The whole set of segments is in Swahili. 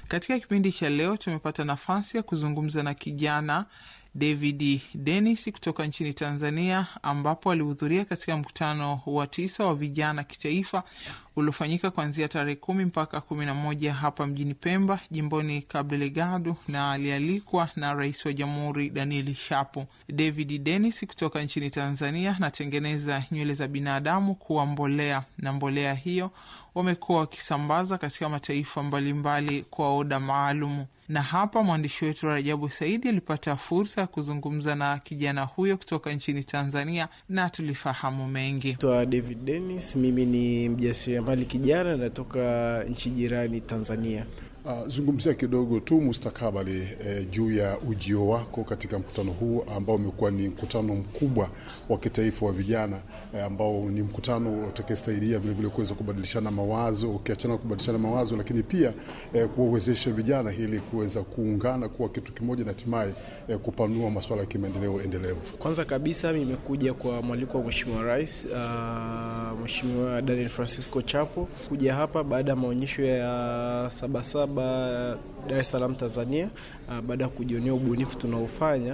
Katika kipindi cha leo tumepata nafasi ya kuzungumza na kijana David Dennis kutoka nchini Tanzania, ambapo alihudhuria katika mkutano wa tisa wa vijana kitaifa uliofanyika kuanzia tarehe kumi mpaka kumi na moja hapa mjini Pemba, jimboni Cabo Delgado, na alialikwa na rais wa jamhuri Daniel Shapo. David Dennis kutoka nchini Tanzania anatengeneza nywele za binadamu kuwa mbolea, na mbolea hiyo wamekuwa wakisambaza katika mataifa mbalimbali mbali kwa oda maalumu na hapa mwandishi wetu Rajabu Saidi alipata fursa ya kuzungumza na kijana huyo kutoka nchini Tanzania na tulifahamu mengi. Twa David Dennis, mimi ni mjasiriamali kijana, natoka nchi jirani Tanzania. Uh, zungumzia kidogo tu mustakabali eh, juu ya ujio wako katika mkutano huu ambao umekuwa ni mkutano mkubwa wa kitaifa wa vijana eh, ambao ni mkutano utakayesaidia vilevile kuweza kubadilishana mawazo, ukiachana kubadilishana mawazo, lakini pia eh, kuwawezesha vijana ili kuweza kuungana kuwa kitu kimoja na hatimaye eh, kupanua masuala ya kimaendeleo endelevu. Kwanza kabisa nimekuja kwa mwaliko wa Mheshimiwa Rais uh, Mheshimiwa Daniel Francisco Chapo kuja hapa baada ya maonyesho ya Sabasaba Dar es Salaam Tanzania. Baada ya kujionea ubunifu tunaofanya,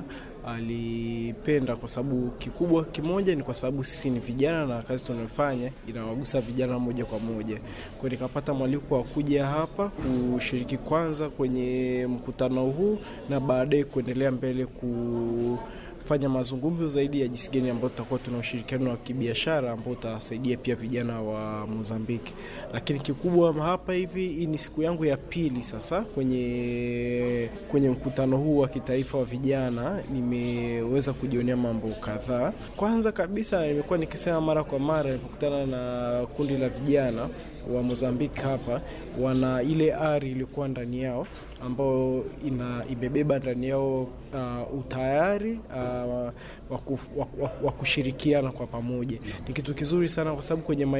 alipenda kwa sababu kikubwa kimoja ni kwa sababu sisi ni vijana na kazi tunayofanya inawagusa vijana moja kwa moja. Kwa nikapata mwaliko wa kuja hapa kushiriki kwanza kwenye mkutano huu na baadaye kuendelea mbele ku fanya mazungumzo zaidi ya jinsi gani ambayo tutakuwa tuna ushirikiano wa kibiashara ambao utasaidia pia vijana wa Mozambiki. Lakini kikubwa hapa hivi, hii ni siku yangu ya pili sasa kwenye kwenye mkutano huu wa kitaifa wa vijana, nimeweza kujionea mambo kadhaa. Kwanza kabisa, nimekuwa nikisema mara kwa mara nilipokutana na kundi la vijana wa Mozambiki hapa, wana ile ari ilikuwa ndani yao ambao ina imebeba ndani yao uh, utayari uh, wa kushirikiana kwa pamoja. Ni kitu kizuri sana kwa sababu kwenye